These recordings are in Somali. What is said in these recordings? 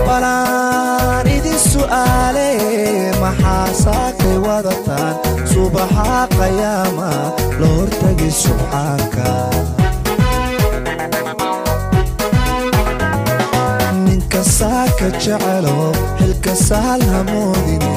balaan idin su'aale maxaa saakay wadataan subaxa qayaama la hortagi subxaanka ninka saaka jecelo xilka saal hamoodine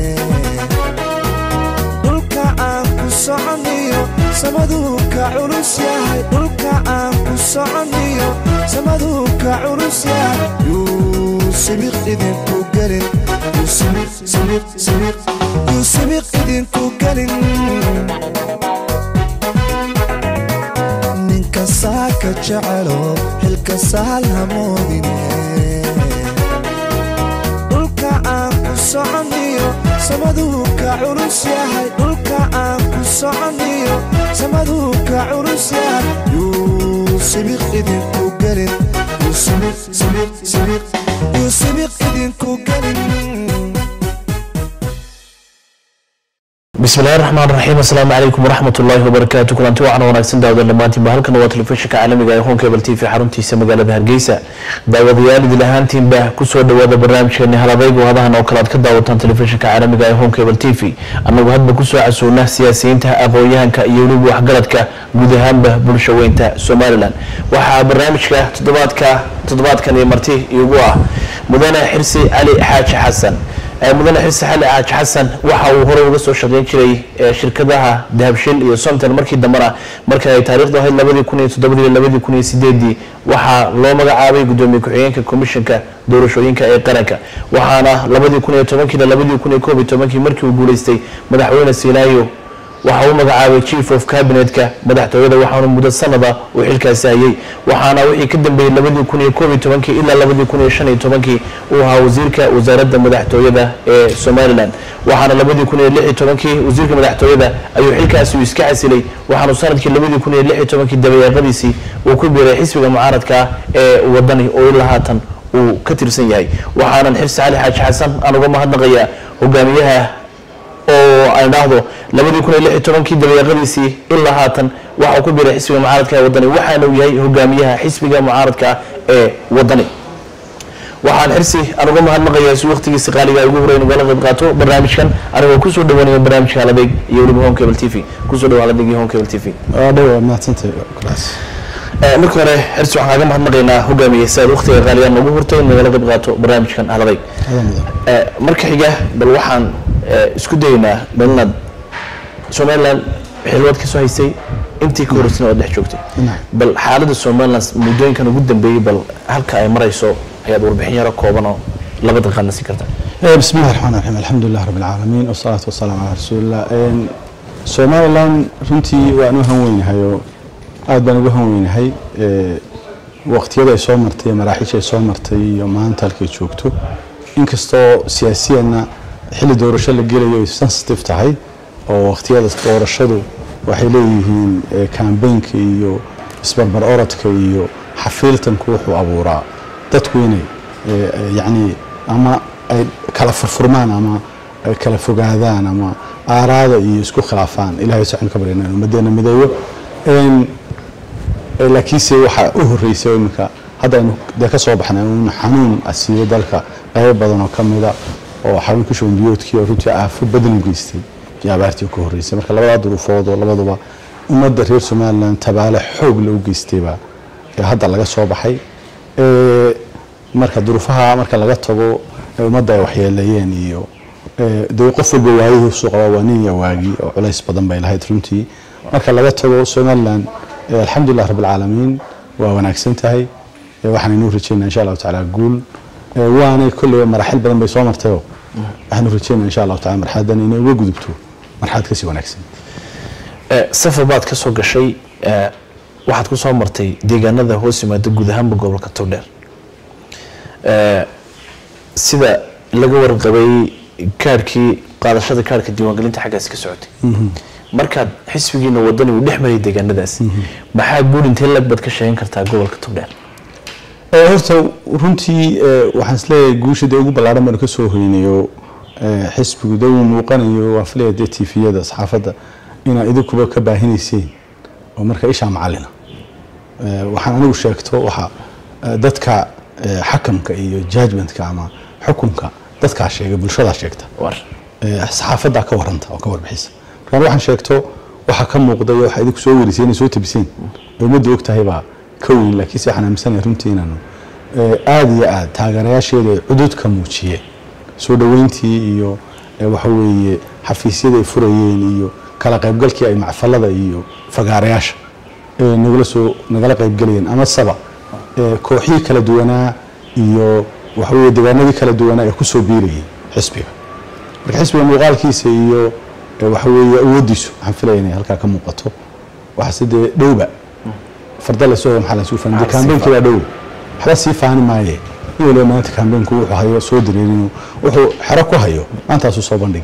dhulka aan ku soconiyo samaduu ka culus yahay dhulka aan ku soconiyo samaduu ka culus yahay yuu sibiq idinku gelin yuu sibiq sibiq sibiq yuu sibiq idinku gelin ninka saaka jecelo xilka saal hamoodine dhulka aan ku soconiyo samaduu ka culus yahay dhulka aan ku soconiyo samaduu ka culus yahay yuu sibiq idinku gelin yuu sibiq sibiq sibiq yuu sibiq idinku gelin bismi illahi raxmaan raxiim assalaamu calaykum waraxmat ullaahi wabarakaatu kulanti wacan wanaagsan daawadan dhammaantiinba halkan waa telefishinka caalamiga ee honkebel t v xaruntiisa magaalada hargeysa daawadayaal idil ahaantiinba kusoo dhawaada barnaamijkeeni haladaygu hadahan oo kale aad ka daawataan telefishinka caalamiga ee honkebel t v annagu hadba kusoo casuuna siyaasiyiinta aqoon-yahanka iyo weliba waxgaradka guud ahaanba bulsha weynta somalilan waxaa barnaamijka toddobaadka toddobaadkan iyo marti iigu ah mudane xirsi cali xaaji xasan mudane xirsi xali xaaji xasan waxa uu hore uga soo shaqeyn jiray shirkadaha dahabshil iyo somtel markii dambena marka ay taarikhdu ahayd labadii kun iyo toddobadii iyo labadii kun iyo sideedii waxaa loo magacaabay gudoomiye ku-xigeenka komishanka doorashooyinka ee qaranka waxaana labadii kun iyo tobankii labadii kun iyo koob iyo tobankii markii uu guuleystay madaxweyne sinaayo waxa uu magacaabay chief of cabinetka madaxtooyada waxaana muddo sanada uu xilkaasi hayay waxaana wixii ka dambeeyey labadii kun iyo koob iyo tobankii ilaa labadii kun iyo shan iyo tobankii uu ahaa wasiirka wasaaradda madaxtooyada ee somalilan waxaana labadii kun iyo lix iyo tobankii wasiirka madaxtooyada ayuu xilkaasi uu iska casilay waxaanu sanadkii labadii kun iyo lix iyo tobankii dabayaaqadiisii uu ku biiray xisbiga mucaaradka ee wadani oo ilaa haatan uu ka tirsan yahay waxaanan xirsi cali xaaji xasan aan uga mahadnaqayaa hogaamiyaha oo aan dhahdo labadii kun iyo lix iyo tobankii dabayaaqadiisii ilaa haatan waxau ku biiray xisbiga mucaaradka ee wadani waxaana uu yahay hogaamiyaha xisbiga mucaaradka ee wadani waxaan xirsi aan uga mahadnaqayaa si waqtigiisa qaaliga ugu horeyn ugala qayb qaato barnaamijkan anigoo kusoo dhawaanaya barnaamijka haladeeg iyo weliba home cable t v kusoo dhawa haladeeg iyo home cable t v dhow mahadsantay kulaas marka hore xirsi waxaan kaaga mahadnaqaynaa hogaamiye si aad waqtiga qaaliga noogu hortay nagala qayb qaato barnaamijkan haladeeg marka xiga bal waxaan isku daynaa bal inaad somaliland xilwaad ka soo haysay intii ka horeysana waad dhex joogtay bal xaaladda somaliland muddooyinkan ugu dambeeyey bal halka ay marayso ayaad warbixin yaro kooban oo laba daqiiqaadna siin kartaa bismi illahi raxmaan raxiim alxamdulilah rabbi alcaalamiin wasalaatu wasalaamu calaa rasuulillah somaliland runtii waan u hanweynahay oo aad baan ugu hanweynahay waqtiyada ay soo martay maraaxiisha ay soo martay iyo maanta halkay joogto inkastoo siyaasiyanna xilli doorasho la gelayo ay sensitive tahay oo waqtiyada doorashadu waxay leeyihiin kambeynka iyo isbarbar orodka iyo xafiiltanku wuxuu abuuraa dadku inay yacni ama ay kala furfurmaan ama ay kala fogaadaan ama aaraada iyo isku khilaafaan ilahay saxnu ka baryana in ummaddeena mideeyo laakiinse waxaa u horreysay iminka hadda aynu dee ka soo baxnay un xanuun asiibo dalka qaybo badan oo ka mida oo xarunka shubanbiyoodkii oo runtii aafo badan u geystay iyo abaartii ka horreysay marka labadaa duruufood oo labaduba ummadda reer somaliland tabaale xoog lagu geystayba hadda laga soo baxay marka duruufaha marka laga tago ummadda ay waxyeeleeyeen iyo dee qof walba waayihiisu qaba waa nin iyo waagi oo culays badan bay lahayd runtii marka laga tago somaliland alxamdulilah rabbilcaalamiin waa wanaagsan tahay waxaanaynu rajeynaa insha allahu tacaala guul waanay kolleyba maraaxil badan bay soo martayoo waxaanu rajeynaa insha allahu tacala marxadan inay uga gudubto marxalad kasii wanaagsan safar baad ka soo gashay waxaad ku soo martay deegaanada hoos yimaada guud ahaanba gobolka togdheer sida laga warqabay kaarhkii qaadashada kaarhka diiwaangelinta xaggaasi ka socotay markaad xisbigiina wadani uu dhex maray deegaanadaas maxaa guul intee lag baad ka sheegan kartaa gobolka togdheer horta runtii waxaan isleeyahay guusha dee ugu ballaaran baanu ka soo hoynayo xisbigu dee uu muuqanayo waan filaya dee tifiyada saxaafadda inaad idinkuba ka baahinayseen oo marka ishaa macalina waxaan anigu sheegto waxa dadka eh, xakamka iyo judgmentka ama xukunka dadkaa sheega bulshadaa sheegta war Eh, saxaafaddaa ka waranta oo ka warbixisa markaan waxaan sheegto waxaa ka muuqda iyo waxaa idinku soo warisay inay soo tabiseen ee ummadda og tahay baa ka weyn laakiinse waxaan aaminsanahay runtii inaanu eh, aada iyo aada taageerayaasheeda ay cudud ka muujiyeen soo dhoweyntii iyo eh, waxa weeye xafiisyada ay furayeen iyo kala qaybgalkii ay macfalada iyo fagaarayaasha ee nagala soo nagala qaybgelayeen ama saba eh, kooxihii kala duwanaa iyo waxa weeye deegaanadii kala duwanaa ee kusoo biirayay xisbiga marka xisbiga muuqaalkiisa iyo eh, waxa weeye awooddiisu waxaan filaya inay halkaa ka muuqato waxaase dee dhowba farda la soo maxaa la suu fahmay Maxaa la sii kaambeenkii baa dhow waxba sii faani maaye in waliba maanta kaambeenku wuxuu hayo soo dareerinu wuxuu xero ku hayo maantaasuu soo bandhigi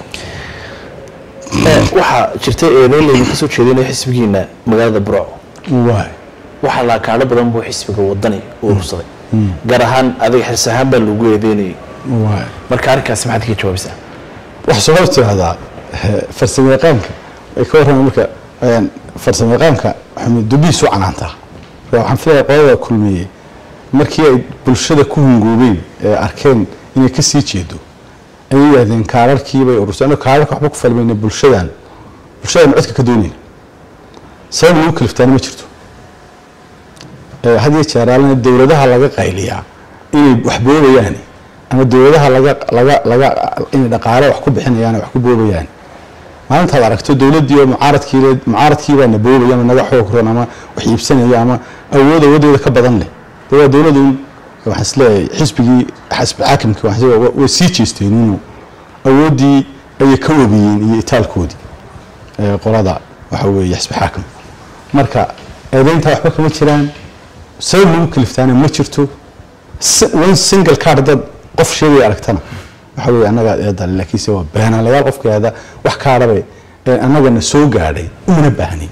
waxaa jirta eedeyn laydin kasoo jeedinaya xisbigiina magaalada burco waay waxaa laakaadho badan buu xisbiga wadani u urursaday gaar ahaan adiga xirs ahaan baa lagu eedeynayay waay marka arrinkaasi maxaad kaga jawaabaysaa waxaa soo hor tirahdaa farsamo yaqaanka ay ka warramaan marka een, farsamo yaqaanka xumi dubihiisu canaantaa marka waxaan filaya qolada kulmeeyey markii ay bulshada ku hungoobeen ee arkeen inay ka sii jeedo ayay yidhahdeen kaararkii bay urursan annaga kaararka waxba ku falmayna bulshadan bulshadan codka ka doonayna sabab lagu kaliftaana ma jirto ee had iyo jeer aalana dowladaha laga qayliyaa inay wax boobayaan ama dowladaha laga laga laga inay dhaqaale wax ku bixinayaan wax ku boobayaan maalintaad aragto dowladdii oo mucaaradkii le mucaaradkii baa na boobaya ama naga xoog roon ama wax iibsanaya ama awood awoodeeda ka badan leh dee waa dowladun waxaan isleeyahay xisbigii xisbi xaakimkii waxaan isleeyahay way sii jeesteen inuu awooddii ayay ka wabiyeen iyo itaalkoodii ee qolada waxa weeye xisbi xaakim marka eedeynta waxba kama jiraan sabab lagu kaliftaana ma jirto si- one single card dad qof sheegaya aragtana waxa weeye annagaa eedale laakiinse waa beenaalayaal qofkeeda wax kaadhabe ee annagana soo gaadhay umana baahnayn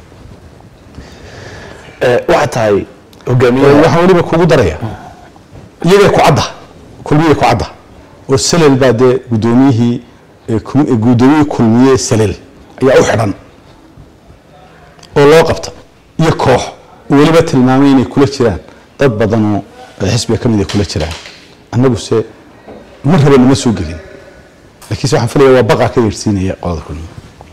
Eh, waxaa tahay hogaamiyaha waxaan weliba kugu daraya iyagay ku cadda kulmiyay ku cadda oo salel baa dee guddoomiyihii ee kum- ee guddoomiyihii kulmiye salel ayaa u xidhan oo loo qabta iyo koox oo weliba tilmaamay inay kula jiraan dad badan oo xisbiga ka mid ay kula jiraan annaguse ma raba nama soo gelin laakiinse waxaan filaya waa baqaa ka yeedhsiinaya qolada kulmiye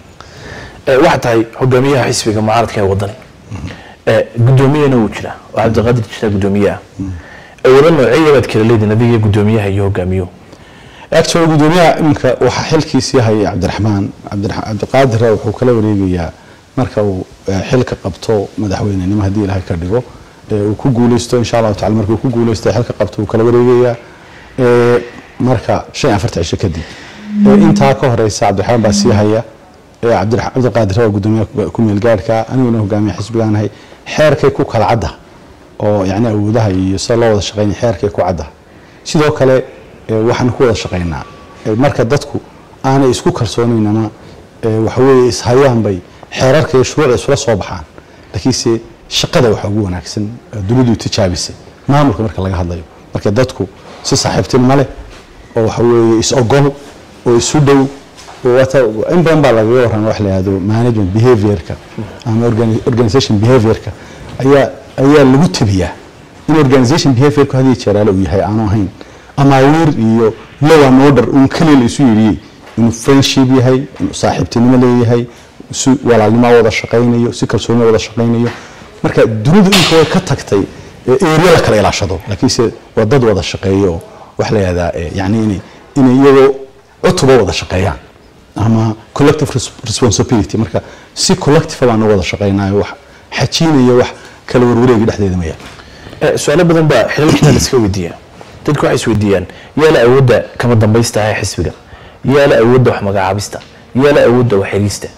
Eh, waxaa tahay hogaamiyaha xisbiga mucaaradka ee wadani Eh, guddoomiyana wuu jiraa oo cabdiqaadir jiraa guddoomiyaha awoodo noocyeya baad kala leediin adiga iyo guddoomiyaha iyo hogaamiyuhu actually gudoomiyaha iminka waxaa xilkiisii haya cabdiraxmaan cabdira- cabdiqaadir wuxuu kala wareegayaa marka uu eh, xilka qabto madaxweynenimo haddii ilaahay ka dhigo ee uu ku guuleysto insha allahu tacala markuu ku guuleysto xilka qabto uu kala wareegayaa ee, marka shan iyo afarta cisho kadib Ee, intaa ka horeysa cabdiraxmaan baa sii haya ee cabdira- cabdiqaadir waa gudoomiyaha ku meel gaarhka aniguna hogaamiya xisbigaanahay xeerkay ku kala cadda oo yacni awoodaha iyo sida loo wada shaqeynaya xeerkay ku cadda sidoo kale ee, waxaan ku wada shaqeynaa ee, marka dadku aanay isku kalsoonayn ama ee, waxa weeye ishayaan bay xeerarka iyo shuruucda isula soo baxaan laakiinse shaqada waxaa ugu wanaagsan ee dunidu tijaabisay maamulka marka laga hadlayo marka dadku si saaxiibtinimo leh oo waxa weeye is ogol oo isu dhow oo wata in badan baa lagaga warrama wax la yihahdo management behaviorka ama organi- organization behaviorka ayaa ayaa lagu tabiyaa in organization behaviorku hadii jeeraale uu yahay aanu ahayn amaawiir iyo law and order uun keliya la isu yidhiyey inuu friendship yahay inuu saaxiibtinimo leeyahay si walaalnimo wada shaqaynayo si kalsooni wada shaqaynayo marka dunidu inka way ka tagtay ee area la kala ilaashado laakiinse waa dad wada shaqeeyo oo wax la yihahdaa eh, yacni inay inay iyagoo cutuba wada shaqeeyaan ama collective res- responsibility marka si collective baan u wada shaqeynayo wax xajiinaya wax kala warwareegi dhexdeeda ma yaal Eh, su-aalo badan baa xilalkiina la iska weydiiyaa dadku waxay isweydiiyaan yaa la awoodda kama dambaysta ah ee xisbiga yaa la awoodda wax magacaabista yaa la awoodda wax xiriista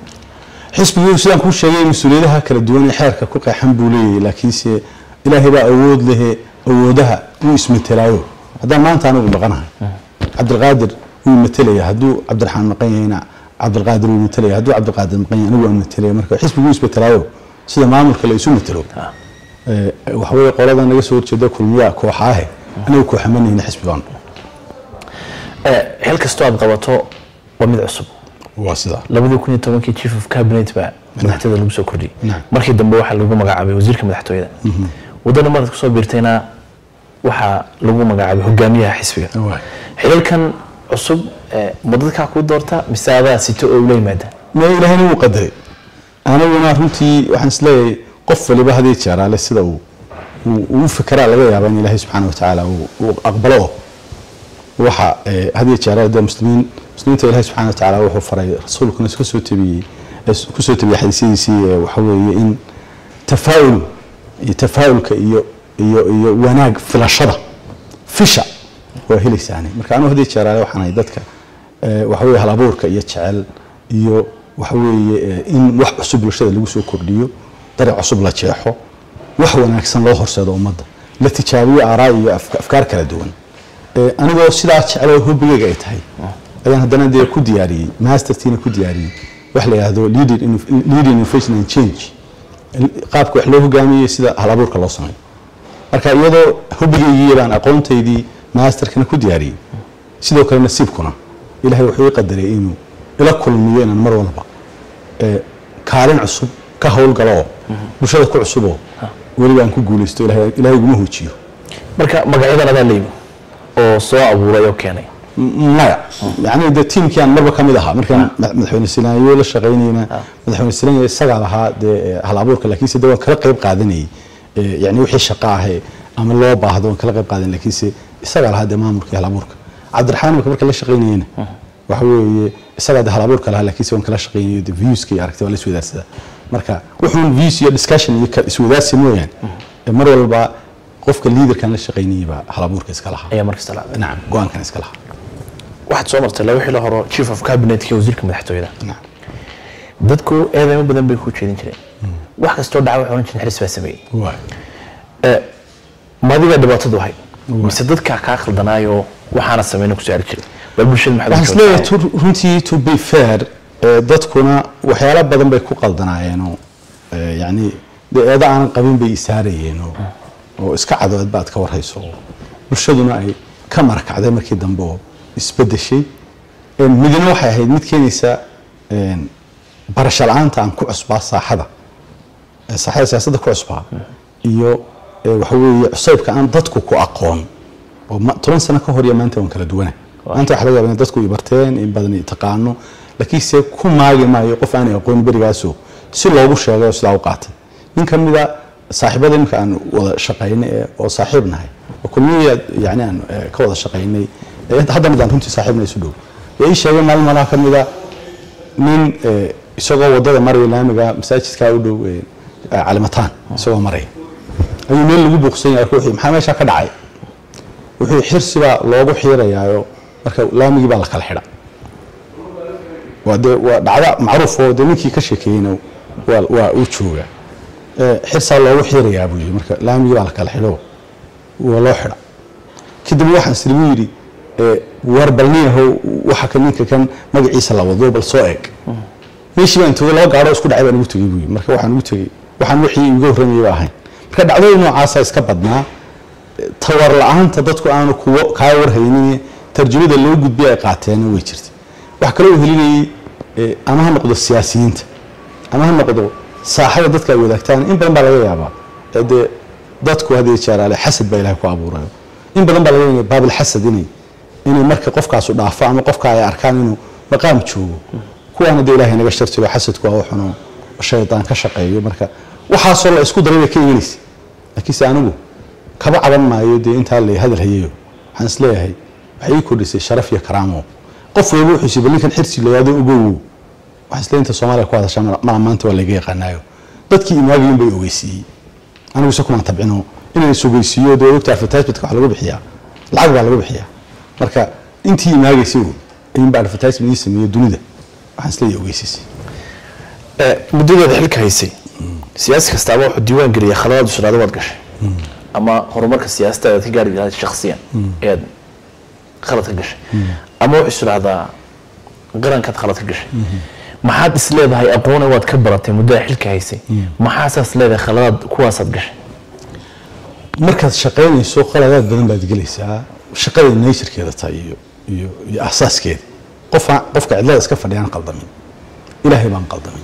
xisbigu sidaan kuu sheegay mas-uuliyadaha kala duwan ee xeerka ku qeexan buu leeyahay laakiinse ilaahay baa awood lehe awoodaha uu ismetelaayo haddaan maanta anigu maqanahay cabdilqaadir wuu metelaya hadduu cabdiraxmaan maqan yahayna cabdilqaadir wuu metelaya hadduu cabdilqaadir maqan yahay anigu waan metelaya marka xisbigu wuu ismetelaayo sida maamulka la isu metelo Eh, waxaweye qolada naga soo horjeeda kulmiyaa kooxaahe anigu kooxamanayna xisbi baanu Eh, xil kastoo aad qabato waa mid cusub waa sidaa labadii kun iyo tobankii chief of cabinet baa madaxtooyada lagu soo kordhiyey Naam. markii dambe waxaa lagu magacaabay wasiirka madaxtooyada wadana marad kusoo biirtayna waxaa lagu magacaabay hogaamiyaha xisbiga Waay. xilalkan cusub eh, ma dadkaa ku doorta mise adaa sito oo ula yimaada ma ilaahayna wuu qadaray aniguna runtii waxaan isleeyahay qof waliba hadii jeeraale sida uu uu- uu u fekeraa laga yaaba in ilaahay subxaana watacaala uu uu aqbalo oo waxa eh, hadii jeeraale dee muslimiin muslimiinta ilaahay subxaana watacaala wuxuu faray rasuulkuna iska soo tabiyey eh, ku soo tabiyey xadiisyadiisii eh, waxa weeye in tafaa'ul iyo tafaa'ulka iyo iyo iyo wanaag filashada fisha waa helaysaani marka anigu hadii jeeraale waxaan ahay dadka eh, waxa weeye hal abuurka iyo jecel iyo waxa weeye eh, in wax cusub bulshada lagu soo kordhiyo dariic cusub la jeexo wax wanaagsan loo horseedo ummadda la tijaabiyo aaraa iyo afka- afkaar kala duwan Eh, anigoo sidaa jecloo hobigayga ay tahay ayaan haddana dee ku diyaariyey mastertiina ku diyaariyey wax la yidhaahdo leading inno- leading innovation and change qaabka wax loo hogaamiyey sida hal abuurka loo sameeyo marka iyadoo hubigaygii baan aqoontaydii maasterkana ku diyaariyey sidoo kale nasiibkuna ilaahay wuxuu ii qadaray inuu ila kulmiyo inaan mar walba ee, kaalin cusub ka howlgalo oo bulshada ku cusuboo weliba aan ku guulaysto ilaahay ilaahay iguma hoojiyo marka magacyadan adaa layimi oo soo abuuray oo keenay M- maya yani de tiimkii aan marba ka mid ahaa markaan ma- madaxweyne sinaayo la shaqaynayna madaxweyne sinaayo isagaa lahaa dee eh, hal abuurka laakiinse de waan kala qayb qaadanayay Eh, yani wixii shaqa ahe ama loo baahdo waan kala qayb qaadan laakiinse isagaa lahaa dee maamulkii hal abuurka cabdiraxmaan marka marka la shaqaynayena waxa weeye isagaa de hal abuurka lahaa laakiinse waan kala shaqaynayo de viewska iyo aragti waa la iswadaarsadaa marka wuxuun views iyo discussion iyo ka- iswadaarsi mooyaan Eh, mar walba qofka liidarkan la shaqaynayay baa hal abuurka iska lahaa ayaa markasta la nacam go-aankan iska lahaa waxaad soo martay laba xilo horo chief of cabinetka iyo wasiirka madaxtooyada nacam dadku eedeymo badan bay ku jeedin jireen wax kastoo dhaca waxay oran jireen xaris baa sameeyey waay madiga dhibaatadu ahay mise dadkaa kaa khaldanaayo waxaana sameyna kusoo ari jiray bal bulshada maxaad waxaan u isleeyahay to- runtii to be fair eh, dadkuna waxyaalo badan bay ku qaldanaayeenoo eh, yacni dee eeda aanan qabin bay isaarayeenoo oo iska cadood baad ka warhayso oo bulshaduna ay ka marakacday markii dambe oo isbedeshay Eh, midna waxay ahayd mid keenaysa eh, barasho la-aanta aan ku cusbaa saaxada eh, saaxada siyaasadda ku cusbaa iyo eh, waxa weeye cusaybka aan dadku ku aqoon oo ma- toban sano ka hor iyo maanta waan kala duwana maanta waxa laga yaabaa in dadku ay barteen in badan ay taqaano laakiinse ku maagi maayo qof aanay aqoon berigaasoo si loogu sheegay oo sidaa u qaatay nin ka mida saaxiibada imika aan wada shaqaynay ee- oo saaxiib nahay oo kulmiya yani aan eh, ka wada shaqaynay ee haddana daan runtii saaxiibna isu dhow ee ii sheegay maalin malaha ka mida nin eh, isagoo wadada maraya laamiga masaajidkaa u dhow eh, calimataan isagoo maraya ayuu meel lagu buuqsan yahay ruuxii maxaa meeshaa ka dhacay wuxuu xirsi baa loogu xiirayaayo marka laamigii baa la kala xidha waa dee waa dhacda macruuf oo dee ninkii ka sheekeeyeyna waa waa uu jooga Eh, xirsaa loogu xiirayaa buu yidhi marka laamigii baa la kala xidho waa loo xidha kadib waxaan isligu yidhi eh, war bal niyahow waxa ka ninka kan magaciisa la wado bal soo eeg meeshii baan togay laba gaadho isku dhacay baan ugu tegey buu yidhi marka waxaan ugu tegey waxaan wixii iga horreeyay ba ahayn marka dhacdooyin noocaasa iska badnaa tawar la-aanta dadku aanu kuwo kaa warhaynin tarjumada loo gudbiya ay qaateena way jirta wax kaloo helinayay eh, ama ha noqdo siyaasiyiinta ama ha noqdo saaxada dadka ay wadaagtaan in badan baa laga yaabaa ee dee dadku hadii jeeraale xasad baa ilahay ku abuurayo in badan baa laga yaabaa baabil xasad inay inay marka qofkaasu dhaafo ama qofka ay arkaan inuu maqaam joogo kuwaana dee ilaahay naga shartiro xasadku waa waxuno shaydaan ka shaqeeyo marka waxaasoo la isku daray bay ka imanaysa laakiinse anigu kaba caban maayo dee intaa la hadal hayayo waxaan isleeyahay waxay ii kordhisay sharaf iyo karaamo qof walba wuxuu isii bal ninkan xirsi layaado ogow waxaan isleeyahay inta soomaaliya ku hadashaa maa maanta waa laga yaqaanaayo dadkii imaagayin bay ogeysiiyey anigu se kumaan tabcino inaan is ogeysiiyo dee ogta advertisementka wax lagu bixiyaa lacag baa lagu bixiyaa marka intii imaagaysay ayuunba advertisement ii sameeyey dunida waxaan isleeyahay ogeysiisay muddadeeda xilka haysay siyaasi kastaaba wuxuu diiwaan geliyay khaladaad usraado waad gashay ama horumarka siyaasada aad ka gaari lahayd shakhsiyan eed khalad ka gashay ama wuxuu isdhahdaa qarankaad khalad ka gashay maxaad is leedahay aqoone waad ka baratay muddada xilka haysay maxaasaas leedahay khaladaad kuwaasaad gashay markaad shaqaynayso qaladaad badan baad gelaysaa shaqada naysirkeeda tahay iyo iyo iyo asaaskeeda qofa qofka cidlada iska fadhiyaan qaldamin ilaahay baan qaldamin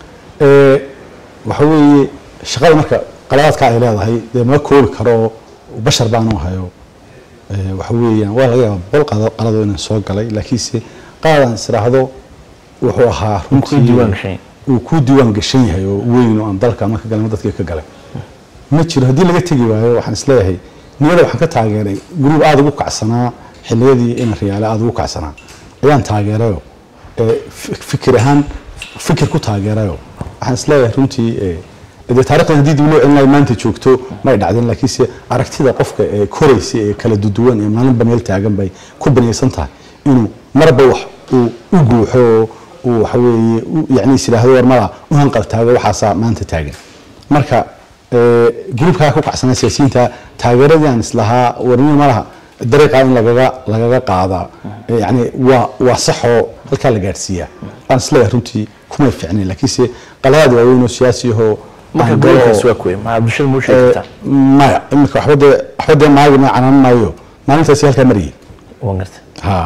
ee waxa weeye shaqada marka qaladaadka ay leedahay dee ma koobi karo bashar baanu hayo ee, waxa weeyaan waa laga yaabaa boqol qado- qalado inaan soo galay laakiinse qaadaan israahdo wuxuu ahaa runtii diiwaan gashan. uu ku diiwaan gashan yahay oo weyn oo aan dalka ama ka galay ama dadkii ka galay ma jiro haddii laga tegi waayo waxaan isleeyahay niyada waxaan ka taageeray gruub aada ugu kacsanaa xilliyadii ina riyaale aada ugu kacsanaa ayaan taageerayo ee, fi- fikir ahaan fikir ku taageerayo waxaan isleeyahay runtii ee, dee taarikhdan haddii dib loo celinayo maanta joogto may dhacdeen laakiinse aragtida qofka ee koraysa ee kala duduwan ee maalinba meel taagan bay ku banaysan tahay inuu marba wax uu u guuxo oo uu waxa weeye u- yacni is yidhaahdo war mala u hanqal taago waxaasaa maanta taagan marka ee, gruubkaa ku kacsanaa siyaasiyiinta taageeradii aan islahaa warnimo malaha dariiqa in lagaga lagaga qaadaa ee, yacni waa waa saxoo halkaa la gaadhsiiyaa aan isleeyahay runtii kumay fiicnayn laakiinse qaladaad waaweyn oo siyaasi ahoo marka aan galo oo- gobolkaas waa kuwe maxaa bulshada muu sheegi kartaa maya imika waxba dee waxba dee maagi ma canaan maayo maalintaasi halkaa marayay waan garta ha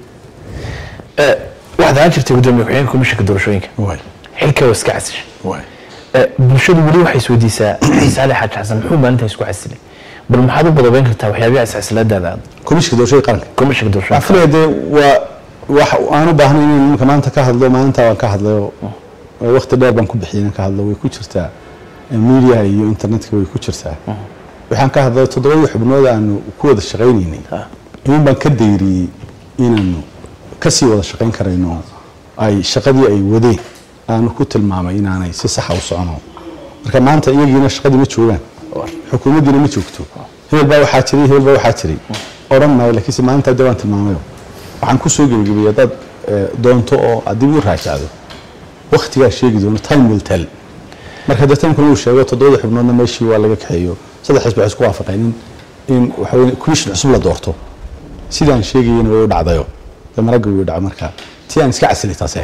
Eh, waxaad ahaan jirtay gudoomiye ku-xigeenka komishanka doorashooyinka waay xilka waa iska casishay waay Eh, bulshadu weli waxay isweydiisaa saali xaaji xasan muxuu maalintaa isku casilay bal maxaad u badabeyn kartaa waxyaabihi iscasilaadaada aad komishinka doorashada qaranka komishanka doorashooyinka afilaya dee waa wax aan u baahnay inaan nimanka maanta ka hadlo maalinta waan ka hadlayo waqti dheer baan ku bixiyay inaan ka hadlo way ku jirtaa media iyo internetka way ku jirtaa waxaan ka hadlay toddobadii xubnood aanu ku wada shaqaynaynay imin baan ka dayriyey inaanu kasii wada shaqayn karayno ay shaqadii ay wadeen aanu ku tilmaamay inaanay si saxa u socono marka maanta iyagiina shaqadii ma joogaan xukuumaddiina ma joogto hebel baa waxaa jiray hebel baa waxaa jiray odhan maayo laakiinse maalintaa dee waan tilmaamayo waxaan ku soo gebagabiyey haddaad eh, doonto oo aad dib u raajacdo waktigaa sheegi doono time will tell marka dee timekuna uu sheego toddobada xubnoodna meeshii waa laga kaxeeyo saddex xisbi waxay isku waafaqeen in in waxa weye commission cusub la doorto sidaan sheegayena way u dhacdayo dee maragga way u dhaca marka tii aan iska casilay taasee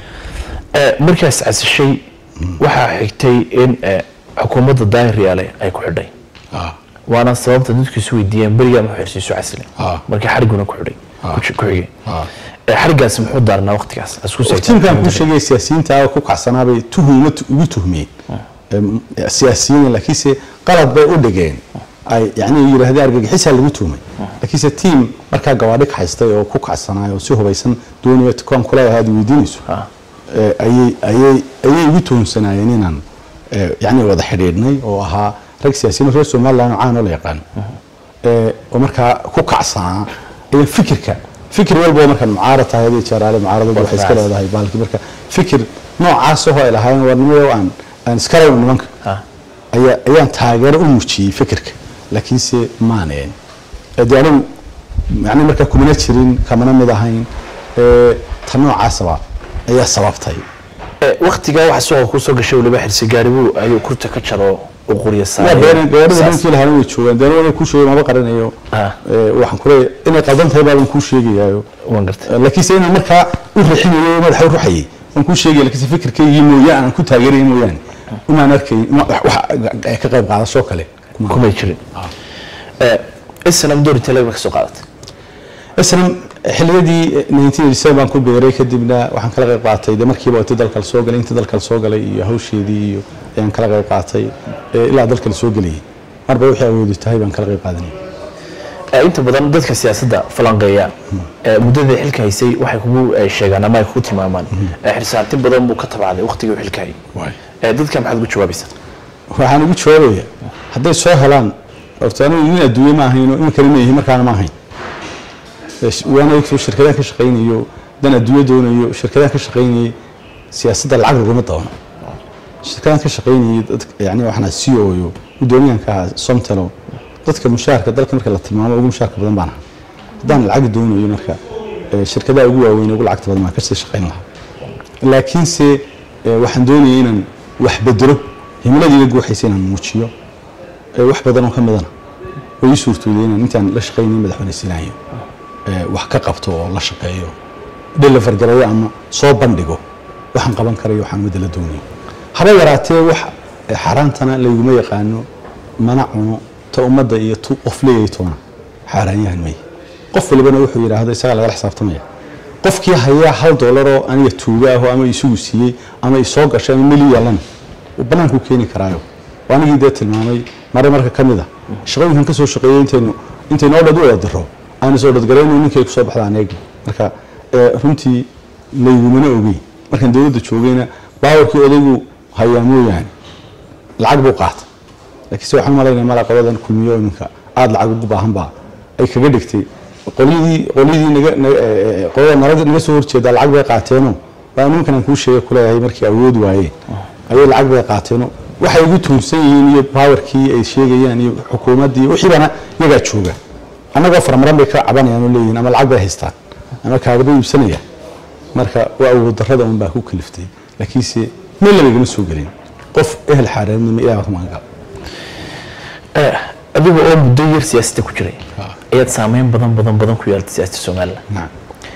Eh, markaas casishay waxaa xigtay in eh, xukuumadda daahir yaale ay ku xidhay waana sababta dadku isu weydiiyeen berigaa muxuu xirsiisu casilay Ah. markii xariguna ku xidhay ku ji- ku xigay Ah. Eh, xarigaas muxuu daarnaa waqtigaas Isku seegtaa. tiimkan kuu sheegay siyaasiyiinta ku kacsanaabay tuhuma ugu tuhmiyeen Em, siyaasiyiin laakiinse qalad bay u dhigeen ay yani yidhaahdeen argagixisaa lagu tuhmay laakiinse tiim markaa gawaadhi ka haystay oo ku kacsanaay oo si hubaysan doonaya tukaan kuleedahay aad weydiinayso eh, ayay ayay ayay igu tuhumsanaayeen inaan eh, yani wada xidhiidhnay oo ahaa rag siyaasiyiin reer somaliland oo caan oo la yaqaano ee, oo markaa ku kacsanaa ee fikirka fikir walba oo markaa mucaarad tahay hadii jeeraale mucaaradadu waxay iska Warfaas. leedahay baalki marka fikir noocaas oo ay lahaayeen warnimada aan aan iska rabin nimanka Ah. ayaa ayaan taageero u muujiyey fikirka laakiinse maaneen ee dee anigu yani markaa kumana jirin kamana mid ahayn ee, ta noocaasaba ayaa sababtay Eh, waqtigaa waxa suuqa kusoo gashay waliba xirsi gaaribu ayuu kurta ka jaro uu qurya waa saaray been gabadhada Saas. ninkii lahaana way joogaan dee anigu kuu sheegay maba qarinayo Ah. ee, waxaan kuleeyahay inay qaldan tahay baaban kuu sheegayaayo waan gartay laakiinse inaan markaa u rixinayo madaxa u ruxayay waan kuu sheegaya laakiinse fikirkaygii mooyaane aan ku taageerayay mooyaane umaan arkayn uma- wax wax ka qayb qaadasho kale kuma kumay jirin Eh, islam door intee laga soo qaadatay islam xilliyadii 1987 baan ku beeray kadibna waxaan kala qayb qaatay de markiiba intii dalka la soo galay intii dalka la soo galay iyo hawsheedii iyo ayaan kala qayb qaatay ee, ilaa dalka la soo gelayay marba wixii awoodi tahay baan kala qayb qaadanay Eh, inta badan dadka siyaasadda falanqeeya eh, muddadii xilka haysay waxay kugu eh, sheegaan ama ay kugu tilmaamaan Eh, xirsaantin badan buu ka tabacday waqtigii uu xilka hayay Eh, dadka maxaad ugu jawaabaysaa waxaan ugu jawaabaya hadday soo helaan horta anigu nin adduunye ma ahayno iminkana ma yihi markaana ma ahayn waana ogtoo shirkadaan ka shaqaynayo dan adduunyo doonayo shirkadaan ka shaqaynayay siyaasadda lacag laguma doono shirkadaan ka shaqaynayay dad yani waxaan c o yo gudoomiyaanka ahaa somtelo dadka mushaharka dalka marka la tilmaamo ugu mushaharka badan baan ahaa haddaan lacag doonayo marka eh, shirkadaha ugu waaweyn ugu lacagta badan baan kasii shaqayn lahaa laakiinse eh, waxaan doonayay inaan wax bedelo himiladayda guuxaysa inaan muujiyo ee wax badan oo ka midana way ii suurtooday inaan intaan la shaqaynay madaxweyne siinayo ee wax ka qabto oo la shaqeeyo deliver gareeyo ama soo bandhigo waxaan qaban karayo waxaan wadala doonayo haba yaraatee wax ee xaaraantana layguma yaqaano mana cuno ta ummadda iyo tu qof leeyahay toona xaaraanyahan maya qof walibana wuxuu yidhaahdo isagaa lagala xisaabtamaya qofkii hayaa hal doolaroo aniga tuuga aho ama isugu siiyey ama isoo gashay ama meli yaalana uu banaanku keeni karaayo oo anigii dee tilmaamay mare marka ka mid a shaqooyinkan kasoo shaqeeyey intaynu intaynu oo dhad u wada diro aan isoo dhadgarayno ninkay kusoo baxdaan eegi marka ee, runtii laygumana ogey markaan dowladda joogayna baawarkii odaygu hayaa mooyaane lacag buu qaata laakiin se waxaan malaynaya mala qoladan kulmiyo iminka aada lacag ugu baahan baa ay kaga dhigtay qolyadii qolyadii naga na- ee, ee, qolada nalada naga soo horjeeda lacag bay qaateeno baa nimankan aan kuu sheegay kuleeyahay markii awood waayeen ayay lacag bay qaateeno waxay ugu tuunsan yihiin iyo baawarkii ay sheegayaan iyo xukuumaddii wixii baana iyagaa jooga annagoo farmaran bay ka cabanayaan oo leeyihiin ama lacag bay haystaan ama kaagaba iibsanayaan marka waa awood darrada un baa ku kaliftay laakiinse meel labagama soo gelin qof ehel xaaraadnimo ilaah ka magan Eh, adiga oo muddo yar siyaasadda ku jiray ayaad saameyn badan badan badan ku yeelatay siyaasadda somalilan nacam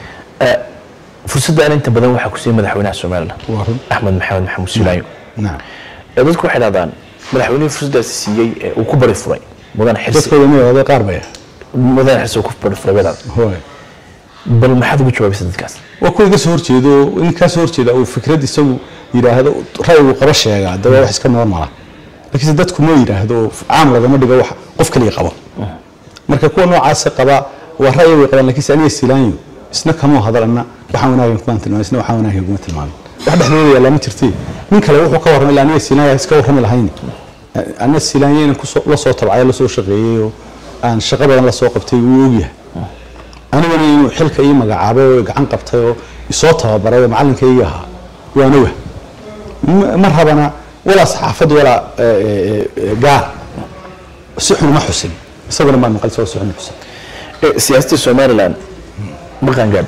fursaddan inta badan waxaa ku siiyey madaxweynaha somalilan Waa run. axmed maxamed maxamuud sulaayo nacam ee dadku waxay dhahdaan madaxweynihii fursaddaasi siiyey ee uu ku bari furay mudane xirsi dadkooda ma yahda qaar bay mudane xirsi uu ku bari furay bay dhahdaan hooy bal maxaad ugu jawaabaysa dadkaas waa kuwa iga soo horjeedo in kaa soo horjeeda uu fikrad isagu yidhaahdo ra'yigu qaba sheegaa de waa wax iska normala laakiinse dadku ma yidhaahdo oo caam lagama dhigo wax qof kaliya qabo marka kuwa noocaasa qaba waa ra'yi way qabaan laakiinse aniga silaanyo isna kama hadalana waxaan wanaagan kuma tilmaamay isna waxaan wanaagan kuma tilmaamay wax dhexdooda yaallaa ma jirtee nin kale wuxuu ka warramay ilaa aniga silaanya iska warrami lahayn aniga silaanya inaan kusoo la soo tabcay la soo shaqeeyey oo aan shaqo badan la soo qabtay wuu ogyahay aniguna inuu xilka ii magacaabay oo gacan qabtay oo isoo tababaray oo macallinkaygi ahaa waana wah Ma- ma rabana walaa saxaafad walaa eh, eh, eh, gaar si xun ma xusin isaguna maa maqal isagoo si xun u xusin Eh, siyaasadda somalilan ma qaangaadho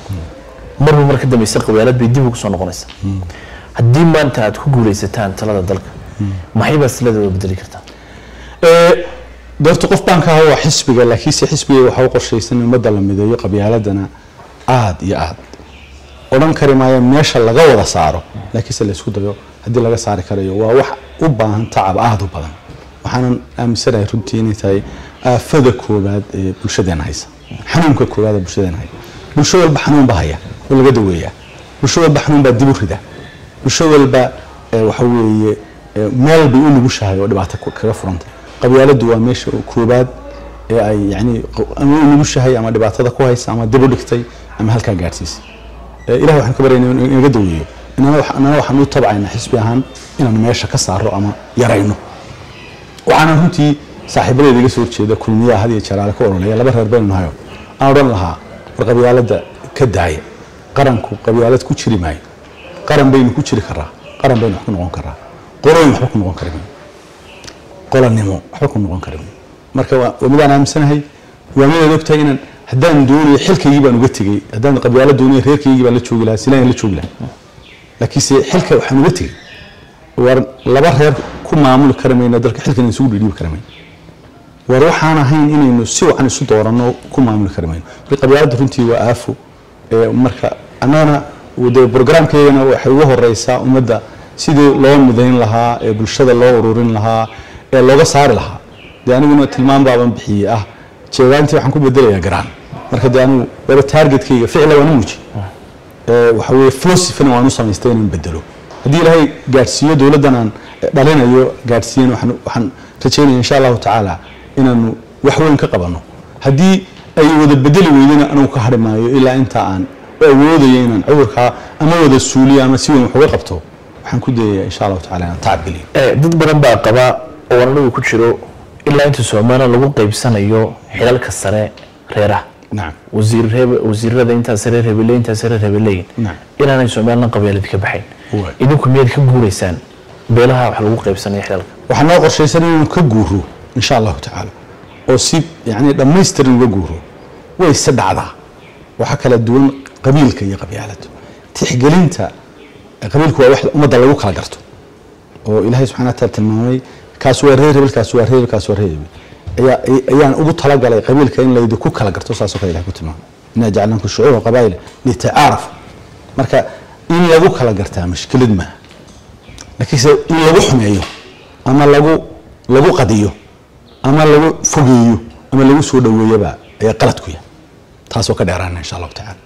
marba mar ka dambeysa qabyaalad bay dib ugu soo noqonaysa haddii maanta aad ku guuleysataan talada dalka maxay baad siladeeda bedeli kartaa Eh, doorta qof baan ka ahaa waa xisbiga laakiinse xisbiga waxaa u qorshaysan in ummadda la mideeyo qabyaaladana aad iyo aad odhan kari maayo meesha laga wada saaro laakiinse la isku dayo haddii laga saari karayo waa wax u baahan tacab aada u badan waxaanan aaminsanahay runtii inay tahay aafada koowaad ee bulshadeena haysa xanuunka koowaad ee bulshadeena haya bulsho walba xanuun baa haya oo laga daweeyaa bulsho walba xanuun baa dib u rida bulsho walba eh, waxa weeye eh, meel bay u nugushahay oo dhibaato ku- kaga furanta qabyaaladdu waa meesha koobaad ee ay yani q- ama u nugushahay ama dhibaatada ku haysa ama dib u dhigtay ama halkaa gaadhsiisay Eh, ilaah waxaan ka baryaynaa inuu inaga daweeyo inana wax- inana waxaan u tabcaynaa xisbi ahaan inaan meesha ka saaro ama yarayno waxaana runtii saaxiibadeeda iga soo horjeeda kulmiyaha had iyo jalaale ka ololeya laba reer baynu nahayo aan odhan lahaa war qabyaaladda ka daaya qaranku qabyaalad ku jiri maayo qaran baynu ku jiri karaa qaran baynu wax ku noqon karaa qoloyn waxba ku noqon kari mayno qolanimo waxba ku noqon kari mayno marka waa waa midaan aaminsanahay waa midaad ogtahay inaan haddaan doonayo xilkaygii baan uga tegey haddaan qabyaalo doonayo reerkaygii baan la joogi lahaa silaan la joogi lahaa laakiinse xilka waxaan uga tegey war laba reer ku maamuli kari mayno dalka xilkan isugu dhiidhiibi kari mayno war waxaan ahayn inaynu si wacan isu dooranno ku maamuli kari mayno marka qabyaaladda runtii waa aafo ee marka annagana de brograamkeygana waxay uga horeysaa ummadda sidii loo midayn lahaa ee bulshada loo ururin lahaa ee looga saari lahaa dee aniguna tilmaam baaban bixiyey ah jeegaantii waxaan ku bedelayaa garaan marka dee anigu waba targetkayga ficla waan u muuji ee waxa weeye philosophyna waan u samaystay inaan bedelo haddii ilaahay gaadhsiiyo dowladdan aan dhalinayo gaadhsiiyan waxaan waxaan rajaynaya insha allahu tacaala inaanu wax weyn ka qabanno haddii ay wada bedeli weydana anugu ka hadhi maayo ilaa inta aan u awoodayo inaan cudurkaa ama wada suuliyo ama si weyn wax uga qabto waxaan ku dayayaa insha allahu tacaala inaan tacab geliyo Eh, dad badan baa qaba oo anagu ku jiro ilaa inta somalilan lagu qaybsanayo xilalka sare reeraha nacam wasiir reeb- wasiirada intaas reer hebele intaas reer hebeleyin Naam. inaanay somalilan qabyaalad ka baxayn Waay. idinku miyaad ka guureysaan beelaha wax lagu qaybsanayo xilalka waxaa noo qorshaysan inaynu ka guuro insha allahu tacaala oo si yani dhammaystiran uga guuro way se dhacdaa waxaa kala duwan qabiilka iyo qabyaaladu tixgelinta qabiilku waa wax ummadda lagu kala garto oo ilaahay subxana wataala tilmaamay kaas waa reer hebel kaas waa reer hebel kaas waa reer hebel ayaa ayaan ugu talagalay qabiilka in laydi ku kala garto saasoo kale ilahay ku tilmaamay inaa jacalnakum shucuuba qabaa'ila litacaarafu marka in lagu kala gartaa mashkilad maaha laakiinse in lagu xumeeyo ama lagu lagu qadiyo ama lagu fogeeyo ama lagu soo dhaweeyaba ayaa qalad ku yahay taasoo ka dheeraana insha allahu tacaala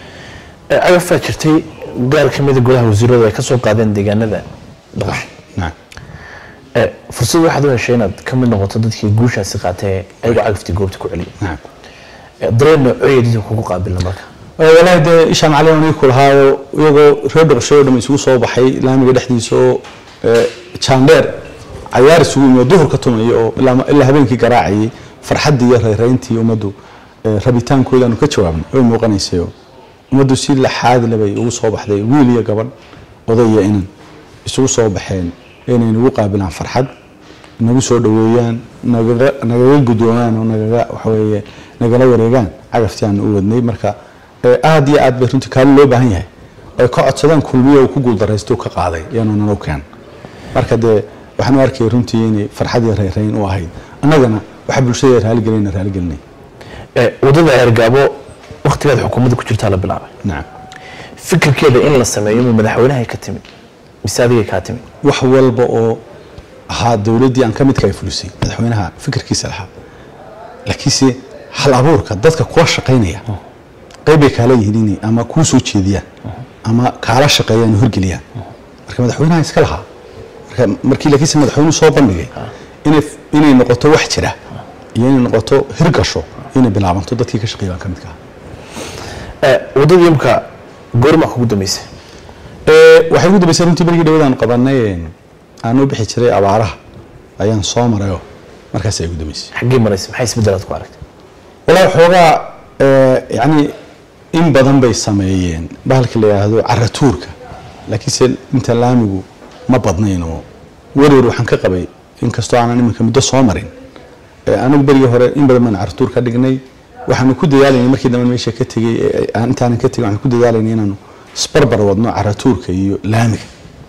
Eh, agafaa jirtay gaar ka mida golaha wasiiradu ay ka soo qaadeen deegaanada dhaqash nacam Eh, fursad waxaad u heshay inaad ka mid noqoto dadkii guushaasi qaatee ayagoo cagaftii goobta ku celiyay nacam Eh, dareen noocooya dadka kugu qaabila marka Eh, walahi dee ishaan cali aan ku lahaayo iyagoo reer dhuqshay oo dhan isugu soo baxay laamiga dhexdiisa oo eh, jaandheer cayaar isugu yimi oo duhur ka tumaya oo ilaa ilaa habeenkii garaacayay farxaddii iyo rayrayntii ummaddu eh, rabitaankooda aanu ka jawaabnay way muuqanaysay oo ummaddu si laxaad leh bay ugu soo baxday wiil iyo gabadh oday iyo inan isugu soo baxeen inay nagu qaabilaan farxad nagu soo dhaweeyaan nagaga nagaga gudoomaan oo nagaga waxaweeye nagala wareegaan cagaftii aan u wadnay marka eh, aad iyo aad bay runtii kaalin loo baahan yahay ay ka codsadaan kulmiyo uu ku guuldaraysto uu ka qaaday iyaanu nalo keen marka dee waxaan u arkayay runtii inay farxad iyo reerayn u ahayd annagana waxa bulshada raaligelinayna raaligelinay Eh, wadada ceergaabo waktigaad xukuumadda ku jirtaa la bilaabay nacam fikirkeeda in la sameeyo ma madaxweynahay ka timid mise adigay kaa timid wax walba oo ahaa dowladdii aan ka midka ay fulisay madaxweynaha fikirkiisa lahaa laakiinse hal abuurka dadka kula shaqaynaya qayb bay kaala yihiin inay ama kuu soo jeediyaan ama kaala shaqeeyaan oo hirgeliyaan marka madaxweynaha iska lahaa marka markii laakiinse madaxweynuhu soo bandhigay inay inay noqoto wax jira iyo inay noqoto hirgasho inay bilaabanto dadkii ka shaqeeya baan ka midka ahaa Eh, wadadii imka goorma kugu dambeysay Ee, waxay ugu dambeysay runtii berigii dhawadaan qabanay een, aan u bixi jiray abaaraha ayaan soo marayoo markaas ay ugu dambeysay xaggee maraysa maxay isbeddelaad ku aragtay walaa xoogaa ee, yacni in badan bay sameeyeen bahalka la yidhaahdo caratuurka laakiinse inta laamigu ma badnayn oo werwer waxaan ka qabay inkastoo aanan iminka muddo soo marin ee, anigu berigii hore in badan baan caratuur ka dhignay waxaanu ku dadaalaynay markii dambe meesha ka tegey ee, aan intaanan ka tegin waxaan ku dadaalaynay inaanu isbarbar wadno caratuurka iyo laamiga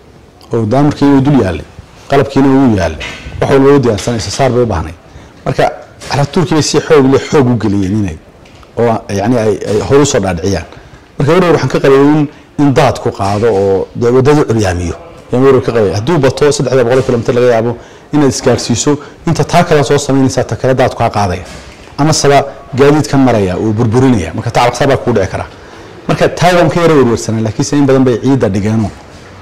oo daamurkiina uu dul yaallay qalabkiina uu yaallay wax walba u diyaarsan isa saar bay u baahnay marka caratuurkii bay si xoog leh xoog u geliyeen inay oo yani ay ay hor usoo dhaadhiciyaan marka werwer waxaan ka qabay in in daad ku qaado oo dee waddada curyaamiyo yaan werwer ka qabay hadduu bato saddexda boqol kilomitir laga yaabo inaad isgaarsiiso inta taa kale soo samaynaysaa ta kale daad kaa qaadaya ama saba gaadiidkan maraya uu burburinaya marka tacabqsaa baa kuu dhici karaa marka taa waan ka yara werwersanaa laakiinse in badan bay ciidda dhigeenoo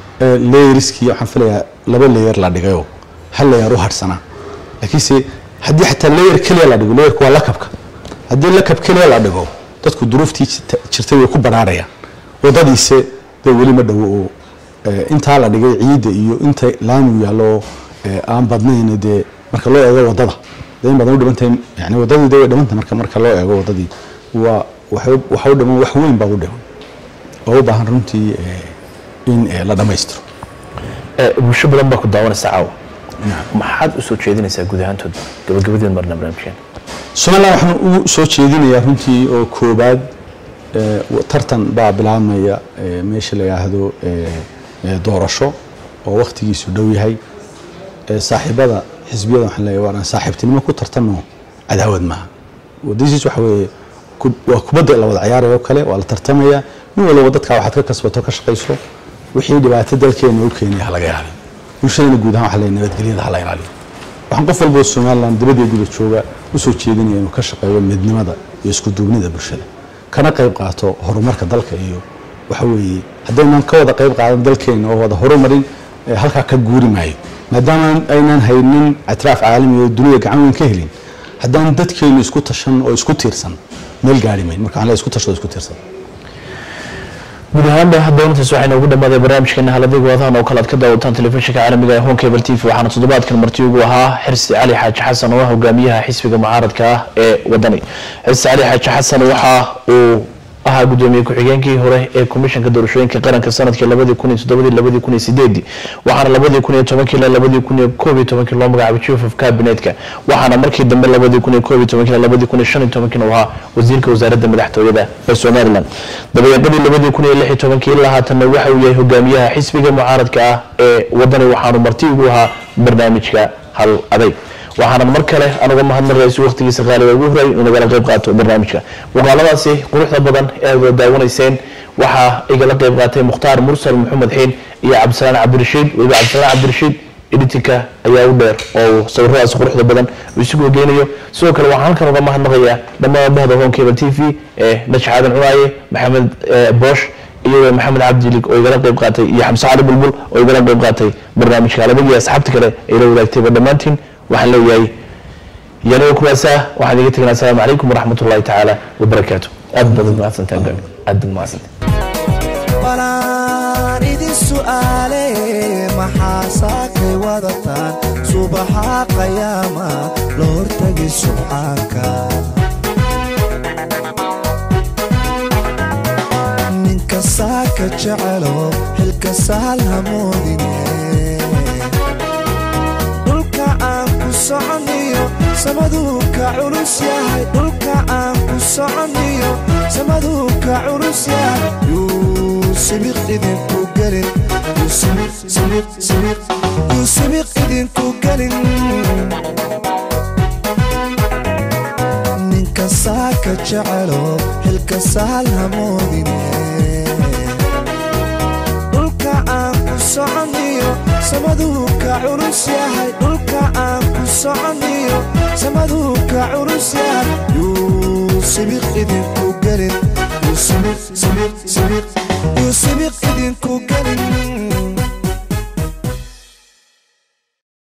leeriskii waxaan filayaa laba leyer la dhigayoo hal leyer u harsanaa laakiinse haddii xataa leyer keliya la dhigo leyerku waa lakabka haddii lakab keliya la dhigo dadku duruuftii jirta- jirtay way ku banaarayaan wadadiise dee weli ma dhowo oo eh, intaa la dhigay ciidda iyo inta laamigu yaallo oo eh, aan badnayn dee marka loo eego wadada dee in badan u dhimantahay yani wadadii dee way dhimanta marka marka loo eego wadadii waa waxay u- waxa u dhiman wax weyn baa u dhiman oo u baahan runtii eh, in eh, la dhammaystiro Eh, bulsho badan baa ku daawanaysa caawa maxaad u soo jeedinaysaa guud ahaantooda gabagabadeed marna barnaamijkeen somalilan waxaan ugu soo jeedinayaa runtii oo koobaad eh, wa- tartan baa bilaabmaya eh, meesha la yidhaahdo eh, eh, doorasho oo wakhtigiisu dhow yahay Eh, saaxiibada xisbiyada waxaan leeyahay waa saaxiibtinimo ku tartanno cadaawad maaha wadasiis waxa weeye ku- waa kubadda la wada ciyaaraya oo kale waa la tartamaya nin walba dadkaa waxaad ka kasbato ka shaqayso wixii dhibaato dalkeena u keenaya ha laga ilaaliyo bulshadana guud ahaan waxa leeyahay nabadgelyada ha la ilaaliyo waxaan qof walba oo somalilan dibadii guda jooga u soo jeedinaya inuu ka shaqeeyo midnimada iyo isku duubnida bulshada kana qayb qaato horumarka dalka iyo waxa weeye haddaynan ka wada qayb qaadan dalkeena oo wada horumarin eh, halkaa ka guuri maayo maadaama aynan haynin ictiraaf caalami oo dunida gacan weyn ka helin haddaan dadkeenu isku tashan oo isku tiirsan meel gaari mayn marka waxaan leeyahay isku tashado isku tiirsan guud ahaanba doonatas waxayna ugu dhammaaday barnaamijkeena haladiga wadahan oo kale aad ka daawataan telefishinka caalamiga ee home cable t v waxaana toddobaadkan marti ugu ahaa xirsi cali xaaji xasan oo ah hogaamiyaha xisbiga mucaaradka ah ee wadani xirsi cali xaaji xasan waxa uu ahaa gudoomiye ku-xigeenkii hore ee komishanka doorashooyinka qaranka sanadkii labadii kun iyo toddobadii labadii kun iyo sideedii waxaana labadii kun iyo tobankii ilaa labadii kun iyo koob iyo tobankii loo magacaabay chief of cabinetka waxaana markii dambe labadii kun iyo koob iyo tobankii ilaa labadii kun iyo shan iyo tobankii uu ahaa wasiirka wasaaradda madaxtooyada ee somaliland dabayaaqadii labadii kun iyo lix iyo tobankii ilaa haatanna waxa uu yahay hogaamiyaha xisbiga mucaaradka ah ee wadani waxaanu marti ugu ahaa barnaamijka hal aday waxaanan mar kale anuga mahadnaqayso waqtigiisa qaaliga ugu horay inuu nagala qayb qaato barnaamijka muuqaaladaasi quruxda badan ee aad wada daawanayseen waxaa igala qayb qaatay mukhtaar mursal maxamed xiin iyo cabdisalaan cabdirashiid weliba cabdisalaan cabdirashiid editinka ayaa u dheer oo uu sawiradaas quruxda badan uu isugu hogeynayo sidoo kale waxaan halkan uga mahadnaqayaa dhammaan bahda home cable t v ee najax aadan cunaaye maxamed eh, boosh iyagoo maxamed cabdilig oo igala qayb qaatay iyo xamse cali bulbul oo igala qayb qaatay barnaamijka alabag iyo asxaabta kale ay la wadaagtayba dhammaantiin waxaan leeyahay yanaga kuwaasa waxaan iga tegnaa asalaamu calaykum waraxmat ullahi tacaala wabarakaatu aad baad mahadsantahay aad baad mahadsantahay balaan idin su'aale maxaa saakay wadataan subaxa qayaama la hortagi subxaanka ninka saaka jecelo xilka saal hamoodine dhulka aan ku soconiyo samaduu ka culus yahay dhulka aan ku soconiyo samaduu ka culus yahay yuu sibiq idinku gelin yuu sibiq sibiq sibiq yuu sibiq idinku gelin ninka saaka jecelo xilka saal hamoodine dhulka aan ku soconiyo samaduu ka culus yahay dhulka aan ku soconiyo samaduu ka culus yahay yuu sibiq idinku gelin yuu sibiq sibiq sibiq yuu sibiq idinku gelin